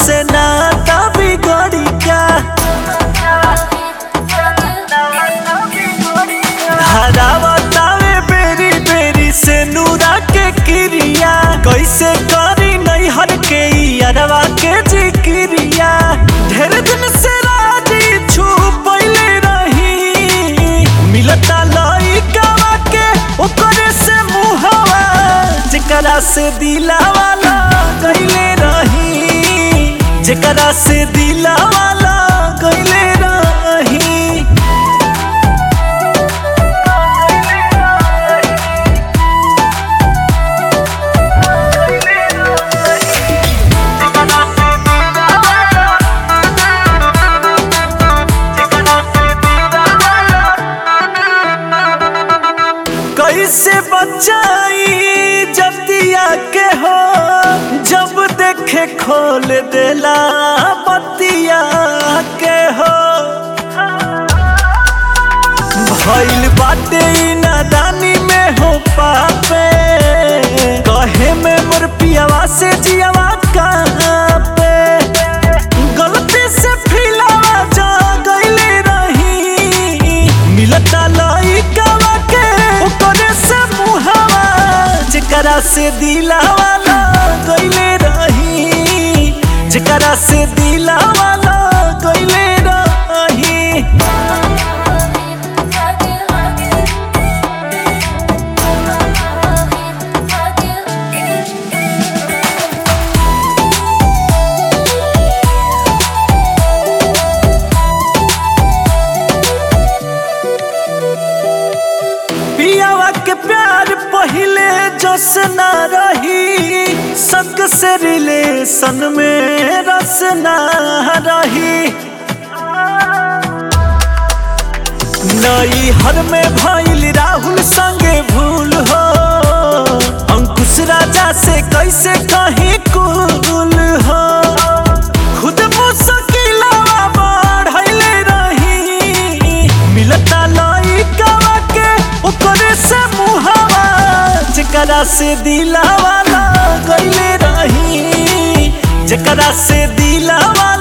से नाता बिगड़ी का हरावतावे बेरी बेरी से नूरा के क्रिया कैसे करी नहीं हर के अरवा के जिक्रिया ढेर दिन से राजी छुपैले रही मिलता लइकावा के ओकरे से मुहवा जेकरा से दिलावाला गइले रही जेकरा से दिलावाला गइले रही कैसे बचाई जतिया के हो जब देखे खोल देला बतिया के हो भइल बाटे ई नादानी में हो पापे कहे में मोर पियावा से जियावा कहाँ पे गलती से फिलावा जा गइले रही मिलता लइकावा के ओकरे से मुहावा जेकरा से दिलावा गइले रही जेकरा से दिलावा गइले रही पियावा के प्यार पहिले जस ना रही संग से रिलेशन में रस ना रही नई हर में भइल राहुल संगे भूल हो अंकुश राजा से कैसे कहीं कुल हो खुद मुश्किलवा बढ़ले रही मिलता लइकावा के ओकरे से मुहावा जेकरा से दिलावा गइले रही जेकरा से दिलावा